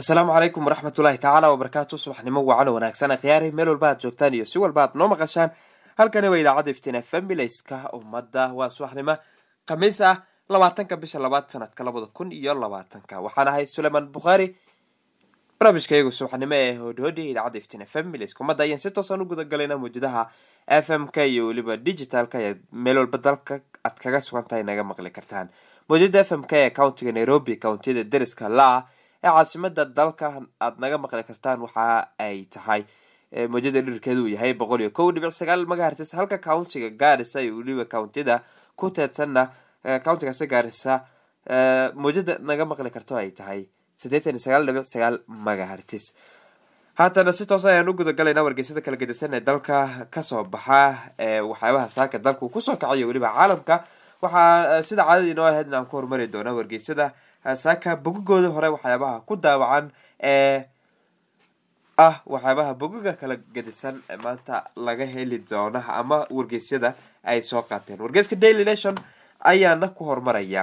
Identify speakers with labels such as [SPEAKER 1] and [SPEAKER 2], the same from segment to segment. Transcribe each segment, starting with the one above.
[SPEAKER 1] asalaamu calaykum waraxmatullaahi tacaala wabarakaatu subaxnimo wacan wanaagsan akhyaari meel walba aad joogtaan iyo si walba aad noo maqashaan halkani waa idaacadda iftiin familayska ummadda waa subaxnimo khamiis ah labaatanka bisha labaad sanadka labada kun iyo labaatanka waxaan ahay suleyman bukhaari barnaamijka iyagu subaxnimo ee hodhoodhi idaacadda iftiin familayska ummadda ayaan si toosan u gudagalayna mawjadaha f m k iyo weliba digitalka ee meel walba dalka aad kaga sugantahay naga maqli kartaan mawjada f m k ee countiga nairobi countiyada deriska la-ah ee caasimada dalka aad naga maqli kartaan waxa ay tahay mawjada dhirkeedu uu yahay boqol iyo kow dhibic sagaal magahertis halka countiga gaarisa iyo weliba countiyada ku teedsanna countigaasi gaarisa mawjada naga maqli karto ay tahay siddeetan iyo sagaal dhibic sagaal magahertis haatana si toos ayaan u gudagalayna wargeysada kala gedisan ee dalka kasoo baxa ee waxyaabaha saaka dalku kusoo kacayo weliba caalamka waxaa sida caadadii noo ahayd in aan ku horumari doona wargeysada saaka bogagooda hore waxyaabaha ku daawacan ee ah waxyaabaha bogaga kala gedisan maanta laga heli doona ama wargeysyada ay soo qaateen wargeyska daily nation ayaana ku horumaraya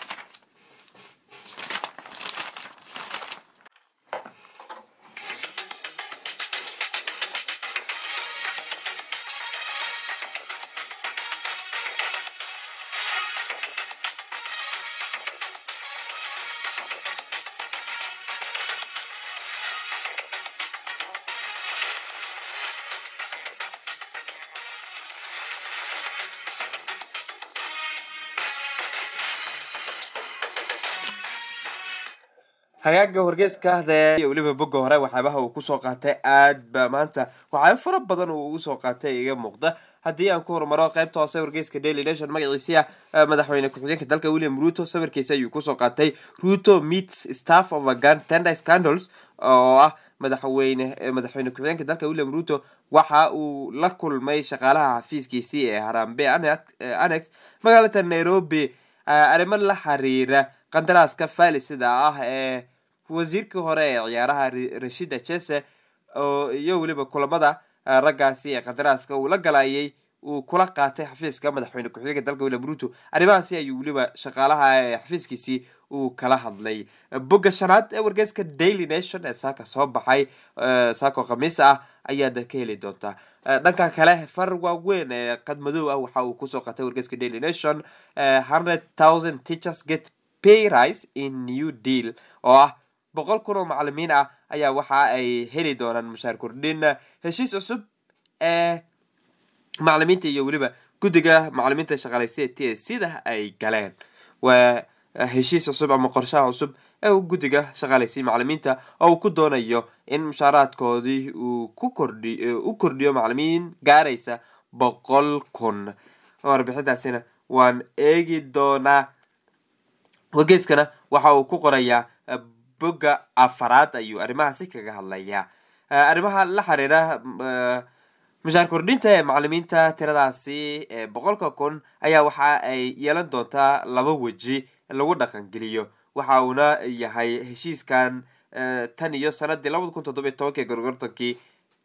[SPEAKER 1] hagaaga wargeeska de iyo weliba boga hore waxyaabaha uu kusoo qaatay aad ba maanta waxyaaba fara badan uu ugu soo qaatay iga muuqda haddii aan ku horumaro qaybta hoose wargeeska daily nation magaciisia madaxweyne ku-xigeenka dalka william ruto sawirkiisa ayuu kusoo qaatay ruto meets staff of a gun tender scandals oo ah madaxweyne madaxweyne ku-xigeenka dalka william ruto waxa uu la kulmay shaqaalaha xafiiskiisii ee harambe annex magaalada nairobi arrimo la xiriira qandaraaska faalisida ah ee wasiirkii hore ee ciyaaraha rashida jese iyo weliba kulamada raggaasi ee qandaraaska uu la galayay uu kula qaatay xafiiska madaxweyne ku-xigeenka dalka william ruto arrimahaasi ayuu weliba shaqaalaha ee xafiiskiisii uu kala hadlay bogga shanaad ee wargeeska daily nation ee saaka soo baxay saako khamiis ah ayaad ka heli doontaa dhanka kale far waaweyn ee qadmadow ah waxa uu kusoo qatay wargeeska daily nation hundred thousand teachers get payrise in new deal oo ah boqol kun oo macalimiin ah ayaa waxa ay heli doonaan mushaar kordhin heshiis cusub ee macalimiinta iyo weliba guddiga macalimiinta shaqaaleysiya t s sida ay galeen waa heshiis cusub ama qorshaha cusub ee uu guddiga shaqaaleysiya macalimiinta oo uu ku doonayo in mushaaraadkoodii uu ku kordhi u kordhiyo macalimiin gaaraysa boqol kun warbixintaasina waan eegi doonaa wargeeskana waxa uu ku qorayaa bogga afaraad ayuu arrimahaasi kaga hadlayaa arrimaha la xiriira mushaar kordhinta ee macalimiinta tiradaasi ee boqolka kun ayaa waxa ay yeelan doontaa laba weji lagu dhaqangeliyo waxa uuna yahay heshiiskan tan iyo sanadii labada kun toddobiy tobankii gorgortankii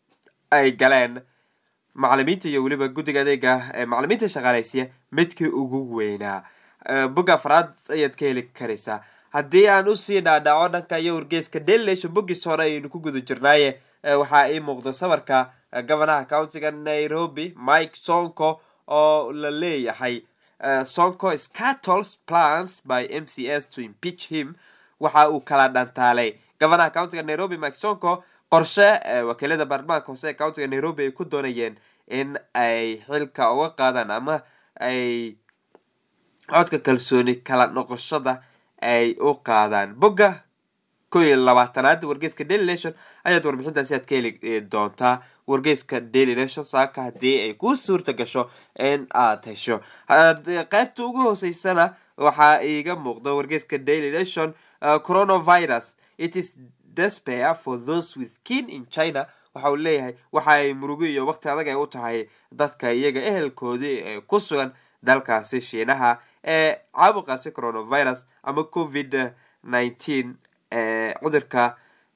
[SPEAKER 1] ay galeen macalimiinta iyo weliba guddiga adeega ee macalimiinta shaqaaleysiya midkii ugu weynaa bogga afraad ayaad ka heli karaysaa haddii aan usii dhaadhaco dhanka iyo wargeeska dailnation boggiis hore ayaynu ku guda jirnaaye waxaa ii muuqda sawirka governaha countiga nairobi mike sonko oo la leeyahay sonko scattles plans by m c s to impeach him waxa uu kala dhantaalay governaha countiga nairobi mike sonko qorshe wakiilada baarlamaanka hoose ee countiga nairobi ay ku doonayeen in ay xilka uga qaadaan ama ay codka kalsooni kala noqoshada ay u qaadaan bogga ko iyo labaatanaad wargeeska daily nation ayaad warbixintaasi aad ka heli doontaa wargeeska daily nation saaka haddii ay ku suurta gasho in aad hesho qaybta ugu hooseysana waxaa iiga muuqda wargeeska daily nation coronavirus it is despair for those with kin in china waxa uu leeyahay waxa ay murugo iyo waqti adag ay u tahay dadka iyaga ehelkoodii ee ku sugan dalkaasi shiinaha ee caabuqaasi coronavirus ama covid nineteen ee cudurka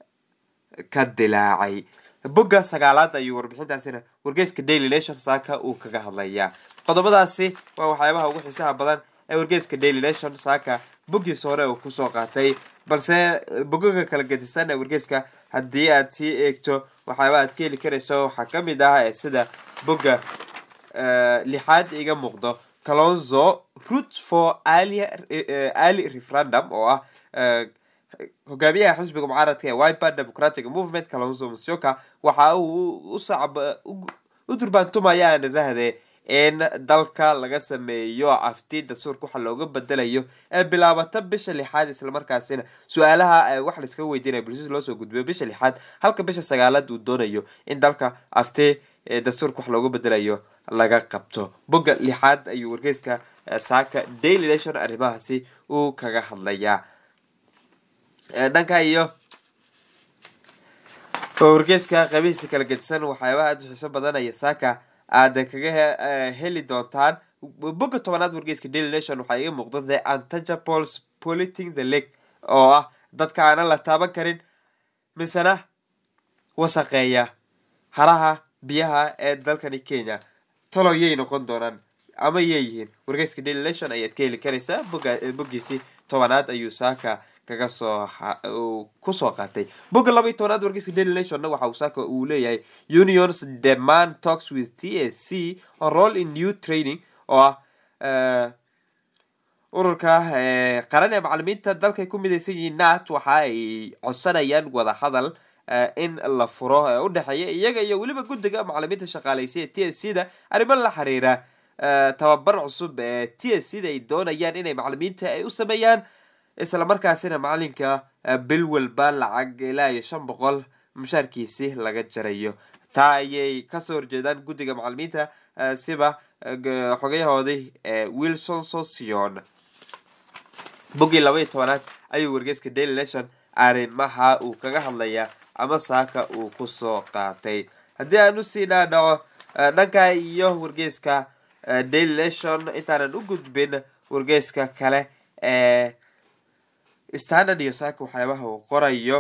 [SPEAKER 1] ka dilaacay bogga sagaalaad ayuu warbixintaasina wargeeska daily nation saaka uu kaga hadlayaa qodobadaasi waa waxyaabaha ugu xiisaha badan ee wargeeska daily nation saaka boggiisa hore uu kusoo qaatay balse bogoga kala gedisan ee wargeyska haddii aad sii eegto waxyaaba aad ka heli karayso waxaa ka mid ah sida boga lixaad iga muuqdo calonzo root for ali referendum oo ah hogaamiyaha xisbiga mucaaradka ee wiper democratic movement calonzo musyoka waxa uu usacb u durbaantumaya aan idhaahdee in dalka laga sameeyo afti dastuurka waxa looga bedelayo ee bilaabata bisha lixaad islamarkaasina su-aalaha wax laiskaga weydiinaya bulshada loosoo gudbiyo bisha lixaad halka bisha sagaalaad uu doonayo in dalka afti dastuurka wax looga bedelayo laga qabto bogga lixaad ayuu wargeyska saaka daily nation arrimahaasi uu kaga hadlayaa dhanka iyo wargeyska qabihiisa kala gedisan waxyaabaha aada u xiiso badanaya saaka aad kaga heli doontaan bogga tobanaad wargeyska daily nation waxaa iga muuqda the antajables politing the lake oo ah dadka aanan la taaban karin misena wasaqeeya haraha biyaha ee dalkani kenya talow yay noqon doonaan ama yay yihiin wargeyska daily nation ayaad ka heli karaysaa boggiisii tobanaad ayuu saaka kaga soo kusoo qaatay bogga laba iyo tobanaad wargeyska daily nationna waxa uu saaka uu leeyahay unions demand talks with t a c on role in new training oo ah ururka qaran ee macalimiinta dalkay ku midaysan yihiin nat waxa ay codsanayaan wada hadal in la furo ee u dhexeeya iyaga iyo weliba guddiga macalimiinta shaqaaleysa ee t s c da arrimo la xiriira tababar cusub ee t s c da ay doonayaan inay macalimiinta ay u sameeyaan isla markaasina macalinka bil walba lacag ilaa iyo shan boqol mushaarkiisi laga jarayo taa ayay kasoo horjeedaan guddiga macalimiinta siba xogayahoodii wilson sosion boggii laba iyo tobanaad ayuu wargeyska daily nation arrimaha uu kaga hadlayaa ama saaka uu kusoo qaatay haddii aan usii dhaadhaco dhanka iyo wargeyska daily nation intaanan u gudbin wargeyska kale ee standard iyo saaka waxyaabaha uu qorayo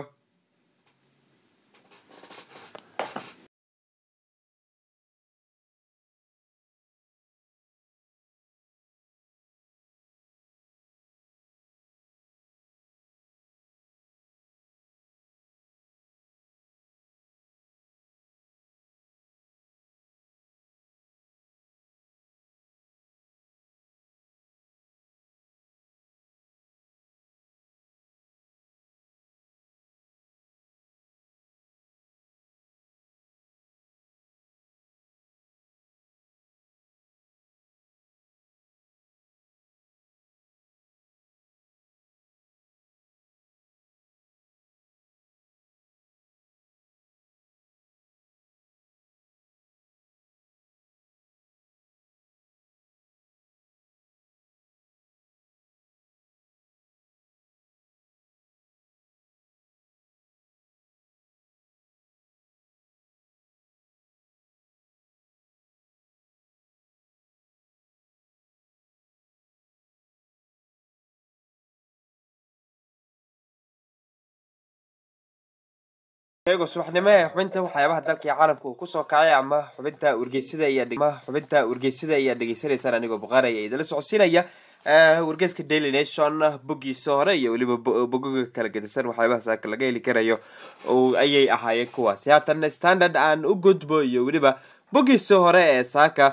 [SPEAKER 1] iyagoo subaxnimo ee xubinta waxyaabaha dalka iyo caalamka uu kusoo kacay ama xubinta wargeysada ama xubinta wargeysada ayaa dhegeysanaysaan anigoo buqaar ayaa idala socodsiinaya wargeyska daily nation boggiisa hore iyo weliba bogoga kala gedisan waxyaabaha saaka laga heli karayo ayay ahaayeen kuwaasi haatan standard aan u gudbo iyo weliba boggiisa hore ee saaka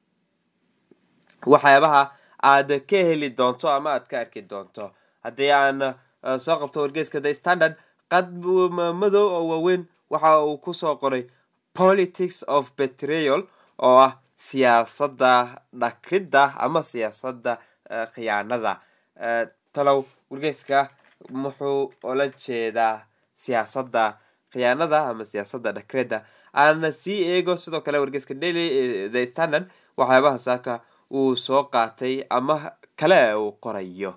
[SPEAKER 1] waxyaabaha aad ka heli doonto ama aad ka arki doonto haddii aan soo qabto wargeyska the standard qad madow oo waaweyn waxa uu kusoo qoray politics of betrayal oo ah siyaasadda dhakridda ama siyaasadda khiyaanada talow wargeyska muxuu ola jeedaa siyaasadda khiyaanada ama siyaasadda dhakridda aana sii eego sidoo kale wargeyska daily the standard waxyaabaha saaka uu soo qaatay ama kale uu qorayo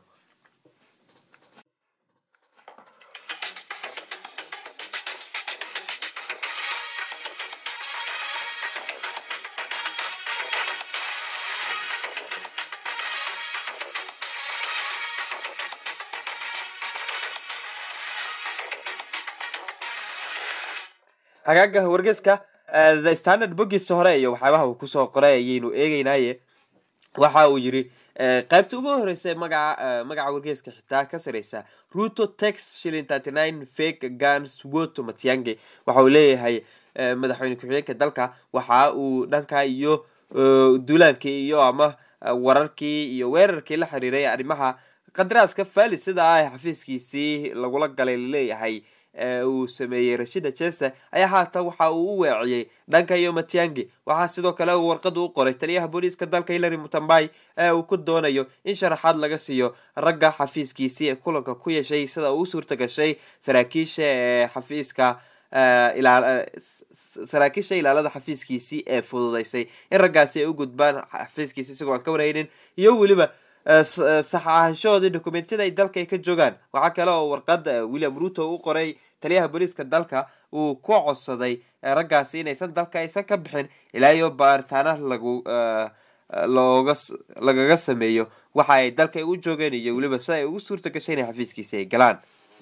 [SPEAKER 1] hagaaga wargeyska the standard boggiisa hore iyo waxyaabaha uu kusoo qoray ayaynu eegeynaye waxa uu yidhi qaybta ugu horeysa magaca magaca wargeeska xitaa ka sareysa ruto tex shilin thirty nine fake guns woto matiange waxa uu leeyahay madaxweyne ku-xigeenka dalka waxa uu dhanka iyo duulaankii iyo ama wararkii iyo weerarkii la xiriiray arrimaha qadaraaska fali sida ah xafiiskiisii lagula galay laleeyahay uu sameeyey rashida jese ayaa haatan waxa uu u weeciyey dhanka iyo matiangi waxaa sidoo kale uu warqadu u qoray taliyaha booliiska dalka hillary mutambay ee uu ku doonayo in sharaxaad laga siiyo ragga xafiiskiisii ee kulanka ku yeeshay sida uu u suurta gashay saraakiisha ee xafiiska saraakiisha ilaalada xafiiskiisii ee fududeysay in raggaasi ay u gudbaan xafiiskiisi isagoo aan ka warhaynin iyo weliba sax ahaanshahoodii dokumentiyada ay dalka ay ka joogaan waxaa kale oo warqada william ruto u qoray taliyaha booliiska dalka uu ku codsaday raggaasi inaysan dalka aysan ka bixin ilaa iyo baaritaana lagu looga lagaga sameeyo waxa ay dalka u joogeen iyo weliba si ay ugu suurta gashay inay xafiiskiisi ay galaan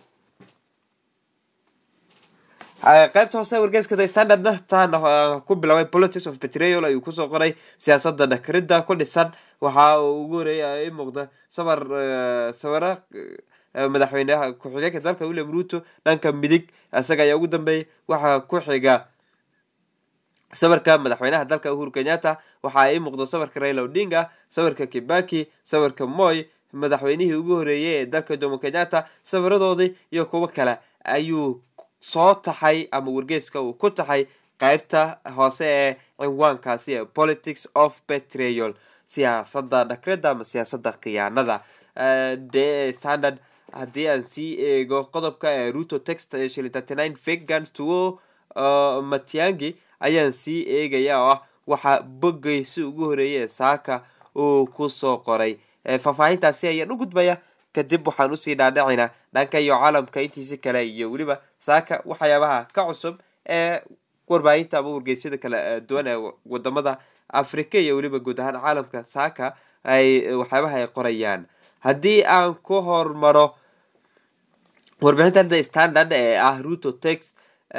[SPEAKER 1] qaybta hoose wargeeska the standardna taana ku bilaabay politics of petrol ayuu kusoo qoray siyaasada dhakrida ku dhisan waxa uu ugu horeeya i muuqda sawar sawira madaxweyneha ku-xigeenka dalka william ruto dhanka midig isaga ayaa ugu dambeeyay waxaa ku xiga sawirka madaxweynaha dalka uhuru kenyatta waxaa ii muuqda sawirka raila odinga sawirka kibaki sawirka moy madaxweynihii ugu horeeyey ee dalka jomo kenyatta sawiradoodii iyo kuwo kale ayuu soo taxay ama wargeeska uu ku taxay qaybta hoose ee cinwaankaasi ee politics of petrol siyaasada dhakrida ama siyaasada khiyaanada de standard haddii aan sii eego qodobka ee ruto text shilin thirty nine fagans tuo matiangi ayaan sii eegaya oo ah waxaa bogeysi ugu horeeyay ee saaka uu kusoo qoray faahfaahintaasi ayaan u gudbaya kadib waxaan usii dhaadhacinaa dhanka iyo caalamka intiisi kale iyo weliba saaka waxyaabaha ka cusub ee warbaahinta ama wargeysyada kala duwan ee wadamada africa iyo weliba guud ahaan caalamka saaka ay waxyaabaha ay qorayaan haddii aan ku hormaro warbixintan the standard ee ah ruto tex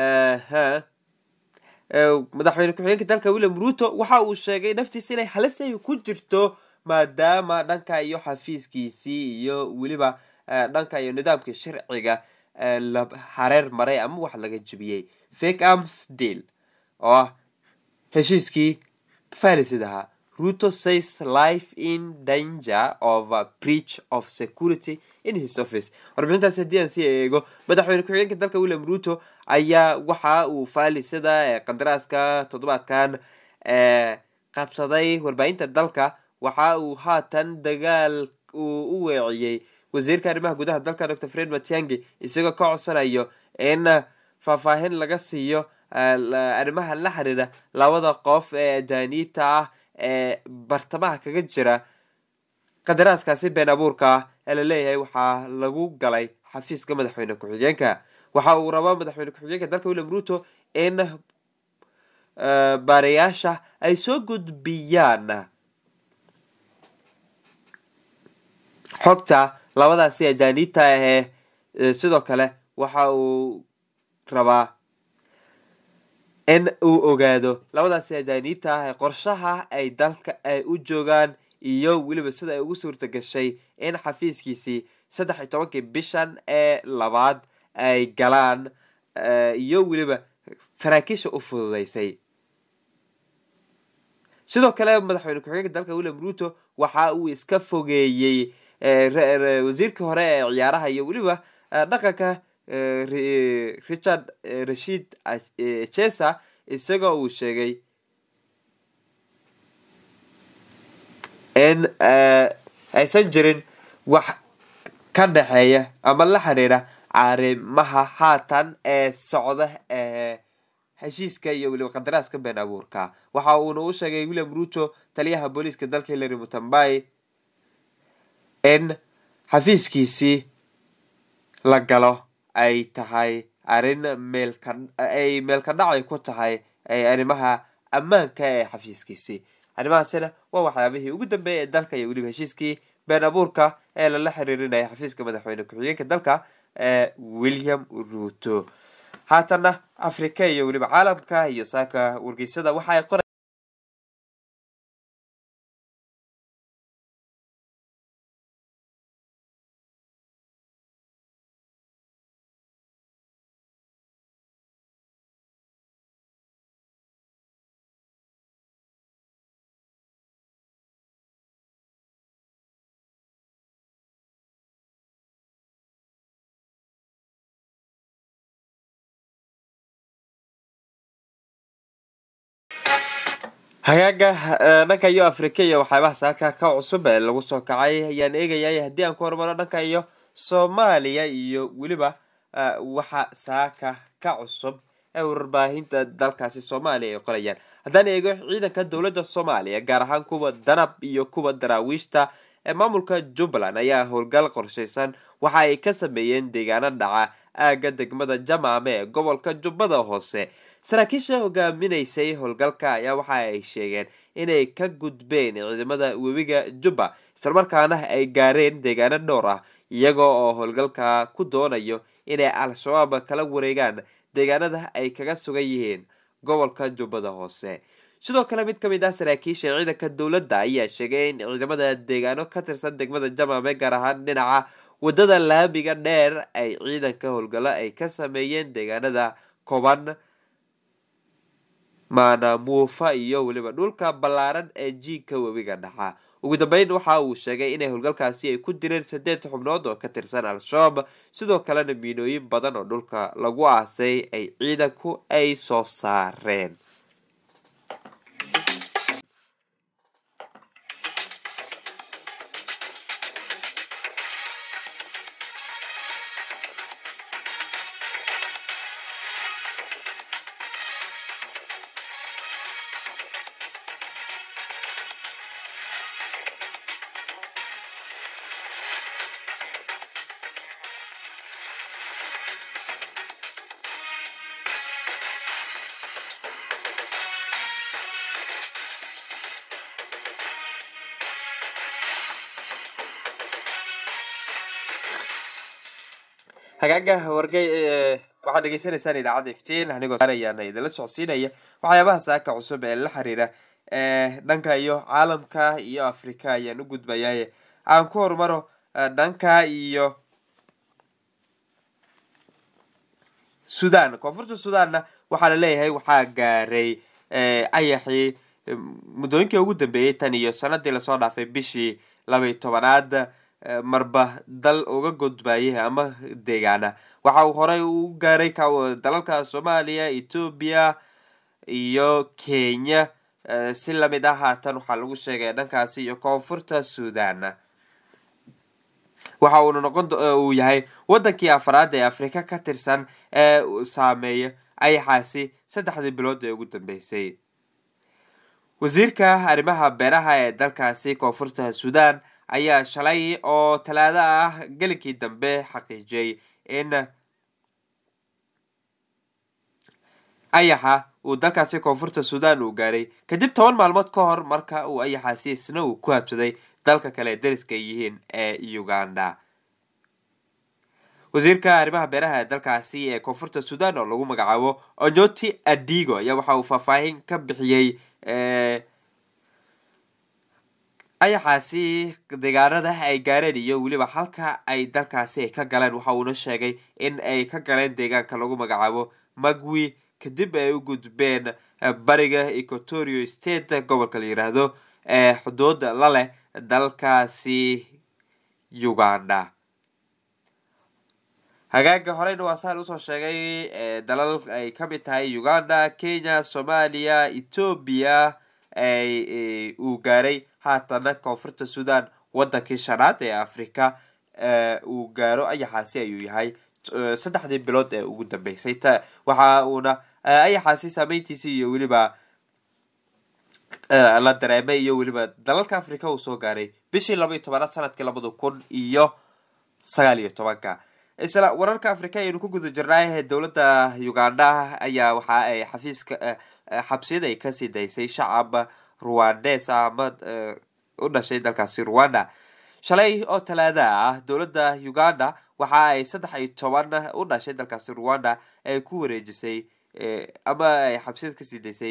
[SPEAKER 1] madaxweyne ku-xigeenka dalka william ruto waxa uu sheegay naftiisa inay halis ay ku jirto maadaama dhanka iyo xafiiskiisii iyo weliba dhanka iyo nidaamkii sharciga la hareer maray ama wax laga jebiyey fake arms deal oo ah heshiiskii falisid ahaa ruto says life in danger of a breach of security in his office warbixintaas haddii aan sii eego madaxweyne ku-xigeenka dalka william ruto ayaa waxa uu faalisada qandaraaska toddobaadkan qabsaday warbaahinta dalka waxa uu haatan dagaal uu u weeciyey wasiirka arrimaha gudaha dalka dor fred matiangi isagoo ka codsanayo in faahfaahin laga siiyo arrimaha la xiriira labada qof ee ajaaniibta ah ee bartamaha kaga jira qadaraaskaasi been abuurka ah ee laleeyahay waxaa lagu galay xafiiska madaxweyne ku-xigeenka waxa uu rabaa madaxweyne ku-xigeenka dalka william ruto in baarayaasha ay soo gudbiyaan xogta labadaasi ajaaniibta ahee sidoo kale waxa uu rabaa in uu ogaado labadaasi ajaaniibta ah ee qorshaha ay dalka ay u joogaan iyo weliba sida ay ugu suurta gashay in xafiiskiisii saddex iyo tobankii bishan ee labaad ay galaan iyo weliba saraakiisha u fududeysay sidoo kale madaxweyne ku-xigeenka dalka william ruto waxa uu iska fogeeyey wasiirkii hore ee ciyaaraha iyo weliba dhaqanka richard rashid chesa isagoo uu sheegay in aysan jirin wax ka dhexeeya ama la xiriira arrimaha haatan ee socda ee heshiiska iyo weliba qadaraaska been abuurka waxa uuna u sheegay william ruto taliyaha booliiska dalka hillary mutambay in xafiiskiisii la galo ay tahay arrin meelka ay meelka dhacay ku tahay arrimaha ammaanka ee xafiiskiisii arrimahaasina waa waxyaabihii ugu dambeeyay ee dalka iyo weliba heshiiskii been abuurka ee lala xiriirinaya xafiiska madaxweyne ku-xigeenka dalka ee william ruto haatana africa iyo weliba caalamka iyo saaka wargeysada waxa ay qora hagaaga dhanka iyo afrika iyo waxyaabaha saaka ka cusub ee lagu soo kacay ayaan eegayay haddii aan ku hormaro dhanka iyo soomaaliya iyo weliba waxa saaka ka cusub ee warbaahinta dalkaasi soomaaliya ay qorayaan haddaan eego ciidanka dowladda soomaaliya gaar ahaan kuwa danab iyo kuwa daraawiishta ee maamulka jubbaland ayaa howlgal qorshaysan waxa ay ka sameeyeen deegaano dhaca aagga degmada jamaame ee gobolka jubbada hoose saraakiisha hogaaminaysay howlgalka ayaa waxa ay sheegeen inay ka gudbeen ciidamada webiga jubba islamarkaana ay gaareen deegaano dhowr ah iyaga oo howlgalka ku doonayo inay al-shabaab kala wareegaan deegaanada ay kaga sugan yihiin gobolka jubbada hoose sidoo kale mid ka mid ah saraakiisha ciidanka dowladda ayaa sheegay in ciidamada deegaano ka tirsan degmada jamaame gaar ahaan dhinaca wadada laamiga dheer ay ciidanka howlgallo ay ka sameeyeen deegaanada koban maanamuufa iyo weliba dhulka ballaaran ee jiinka webiga dhaxa ugu dambeyn waxa uu sheegay inay howlgalkaasi ay ku direen saddeed xubnood oo ka tirsan al-shabaab sidoo kalena miinooyin badan oo dhulka lagu aasay ay ciidanku ay soo saareen hagaaga wargay waxaad dhegeysanaysaan idaacadda iftiin anigoo ayaana idinla socodsiinaya waxyaabaha saaka cusub ee la xiriira dhanka iyo caalamka iyo africa ayaan u gudbayaye aan ku hormaro dhanka iyo sudan koonfurta sudanna waxaa laleeyahay waxaa gaaray ayaxii muddooyinkii ugu dambeeyey tan iyo sanadii lasoo dhaafay bishii labaiy tobanaad marba dal uga gudbayay ama deegaana waxa uu horey u gaaray dalalka soomaaliya etoobiya iyo kenya si lamid ah haatan waxaa lagu sheegay dhankaasi iyo koonfurta sudan waxa uuna noqon uu yahay wadankii afraad ee afrika ka tirsan ee saameeya ayaxaasi saddexdii bilood ee ugu dambeysay wasiirka arrimaha beeraha ee dalkaasi koonfurta sudan ayaa shalay oo talaado ah gelinkii dambe xaqiijiyay in ayaxa uu dalkaasi koonfurta sudan uu gaaray kadib toban maalmood ka hor marka uu ayaxaasi isna uu ku habsaday dalka kale dariska yihiin ee uganda wasiirka arrimaha beeraha ee dalkaasi ee koonfurta sudan oo lagu magacaabo onyoti adigo ayaa waxa uu faahfaahin ka bixiyey ayaxaasi deegaanada ay gaareen iyo weliba halka ay dalkaasi ay ka galeen waxa uuna sheegay in ay ka galeen deegaanka lagu magacaabo magwi kadib ay u gudbeen bariga equatorio state gobolka la yiraahdo ee xuduud la leh dalkaasi uganda hagaaga horeyna waa saan usoo sheegay dalal ay ka mid tahay uganda kenya soomaaliya etoobiya uu gaaray haatana koonfurta sudan wadankii shanaad ee africa uu gaaro ayaxaasi ayuu yahay saddexdii bilood ee ugu dambeysay waxa uuna ayaxaasi saameyntiisii iyo weliba la dareemay iyo weliba dalalka africa uu soo gaaray bishii laba iyo tobanaad sanadkii labada kun iyo sagaal iyo tobanka isla wararka africa ayaynu ku guda jirnay dowladda uganda ayaa waxa ay xafiiska xabsiyada ay kasii daysay shacab ruwandes ama u dhashay dalkaasi rwanda shalay oo talaada ah dowladda uganda waxa ay saddex iyo toban u dhashay dalkaasi rwanda ay ku wareejisay ama ay xabsiyada kasii daysay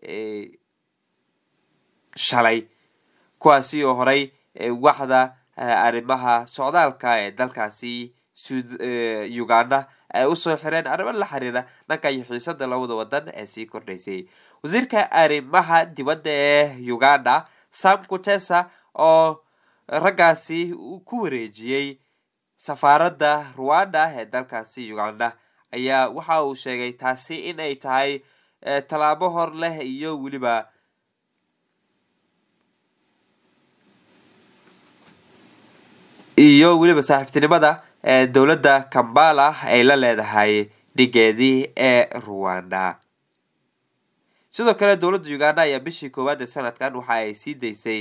[SPEAKER 1] shalay kuwaasi oo horey waxda arrimaha socdaalka ee dalkaasi uganda ay usoo xireen arrimo la xiriira dhanka iyo xiisada labada wadan ee sii kordhaysay wasiirka arrimaha dibadda ee uganda sam kutesa oo raggaasi ku wareejiyey safaaradda rwanda ee dalkaasi uganda ayaa waxa uu sheegay taasi in ay tahay tallaabo hor leh iyo weliba iyo weliba saaxiibtinimada dowladda kambala ay la leedahay dhigeedii ee ruwanda sidoo kale dowladda uganda ayaa bishii koowaad ee sanadkan waxa ay sii daysay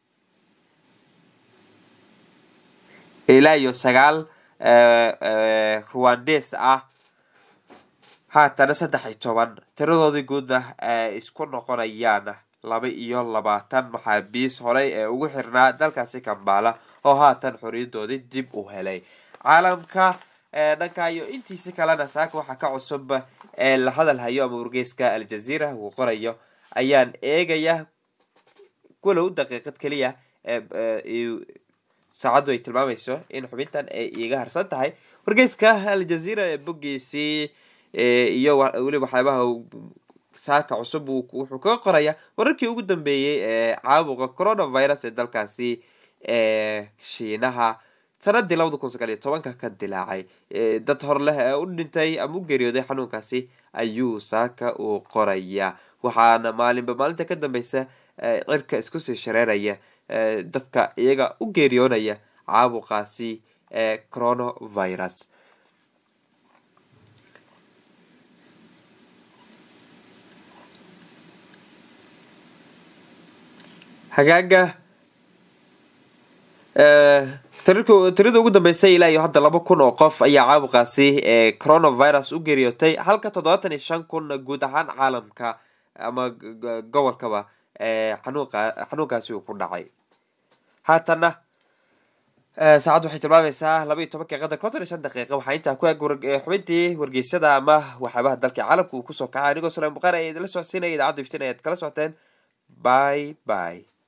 [SPEAKER 1] ilaa iyo sagaal ruwandes ah haatana saddex iyo toban tiradoodii guudna isku noqonayaan laba iyo labaatan maxaabiis horey ee ugu xirnaa dalkaasi kambala oo haatan xoriyadoodii dib u helay caalamka dhanka iyo intiisi kalena saaka waxaa ka cusub ee la hadal hayo ama wargeyska aljazeera uu qorayo ayaan eegaya walow daqiiqad keliya saacaddu ay tilmaamayso in xubintan ay iiga harsan tahay wargeyska aljazeera ee boggiisii iyo weliba waxyaabaha saaka cusub wuxuu kaga qoraya wararkii ugu dambeeyey ee caabuqa coronavirus ee dalkaasi shiinaha sanadii labada kun sagaal iyo tobanka ka dilaacay dad hor leh ee u dhintay ama u geeriyooday xanuunkaasi ayuu saaka uu qoraya waxaana maalinba maalinta ka dambeysa cirka isku sii shareeraya dadka iyaga u geeriyoonaya caabuqaasi ee coronavirus hagaaga tirada ugu dambeysay ilaa iyo hadda laba kun oo qof ayaa caabuqaasi ee coronavirus u geeriyootay halka toddobaatan iyo shan kun guud ahaan caalamka ama gobolkaba xanuunkaasi uu ku dhacay haatana saacaddu waxay tilmaamaysaa laba iyo tobankii qadar konton iyo shan daqiiqa waxaa intaa ku eg xubintii wargeysada ama waxyaabaha dalka caalamka uu kusoo kacay anigoo sulaim buqaar ayaa idinla socodsiinaya idaacaddu iftiin ayaad kala socoteen bye bye